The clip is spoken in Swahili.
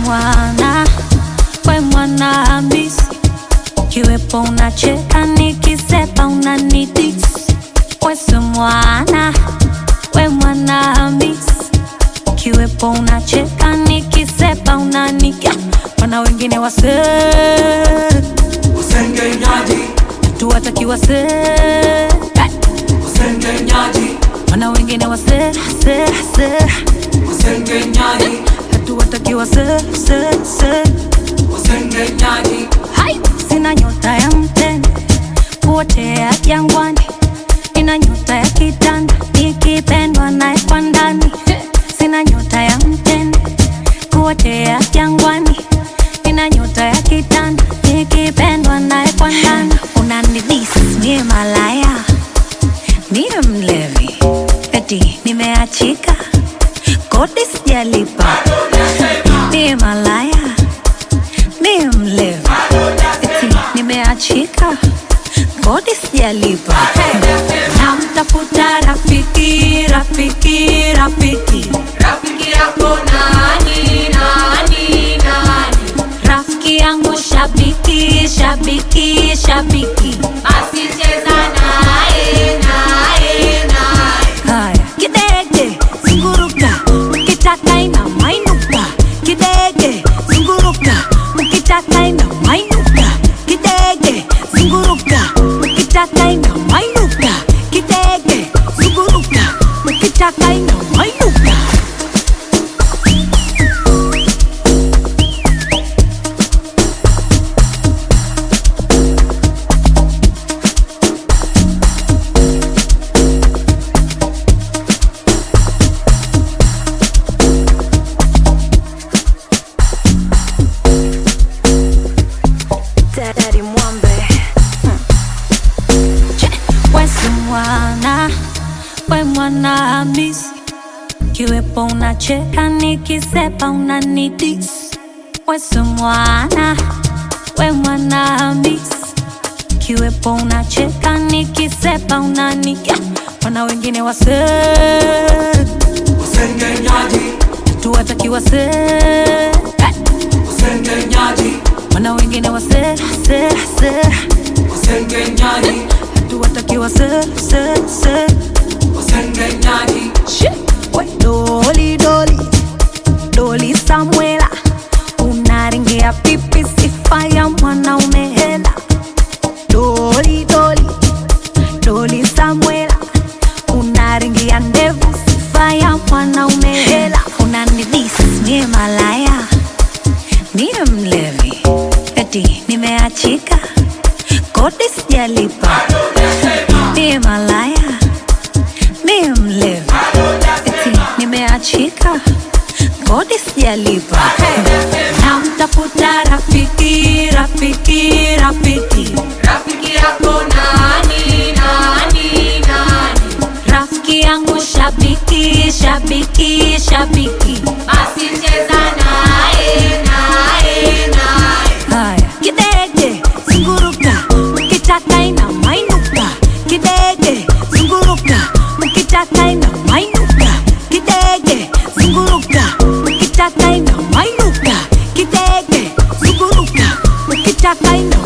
mwana we mwana Hamisi, kiwepo unacheka nikisepa unanidis. Wesi mwana we mwana Hamisi, kiwepo unacheka nikisepa unaniga. Wana wengine wase Usengenyaji, tuwatakiwa se usengenyaji, wana wengine wase se se usengenyaji, hatuwatakiwa se se se usengenyaji, Hai! Sina nyota ya mtende kuotea jangwani, ina nyota ya kitanda nikipendwa naye kwa ndani. Sina nyota ya mtende kuotea jangwani, ina nyota ya kitanda nikipendwa naye kwa ndani. Unanidis mie malaya, mie mlevi, eti nimeachika, kodi sijalipa, mie malaya mie mlevi eti nimeachika kodi sijalipa namtafuta rafiki rafiki rafiki Rafiki yako nani nani nani? rafiki yangu shabiki shabiki shabiki Basi cheza naye naye naye. haya kidege zunguruka ukitaka ina mainuka kidege zunguruka ukitaka ina mainuka kidege zunguruka ukitaka ina mainuka kidege zunguruka ukitaka ina mainuka Daddy Mwambe Wesi mwana we mwana Hamisi, kiwepo unacheka nikisepa unanidis. Wesi mwana we mwana Hamisi, kiwepo unacheka nikisepa unaniga. Wana wengine wase usengenyaji, tuwatakiwa se usengenyaji, wana wengine wase se se usengenyaji, tuwatakiwa se se se usengenyaji, Shit. We, Doli doli doli Samuela, unaringia pipi sifa ya mwanaume hela. Doli doli doli Samuela, unaringia ndevu sifa ya mwanaume hela. Unanidis mie malaya, mie mlevi, eti nimeachika, kodi sijalipa, mie malaya mie mlevi eti nimeachika kodi sijalipa namtafuta rafiki rafiki rafiki Rafiki yako nani nani nani? rafiki yangu shabiki shabiki shabiki Basi cheza naye naye naye. haya kidege zunguruka ukitaka ina mainuka kidege zunguruka ukitaka ina mainuka kidege zunguruka ukitaka ina mainuka kidege zunguruka ukitaka ina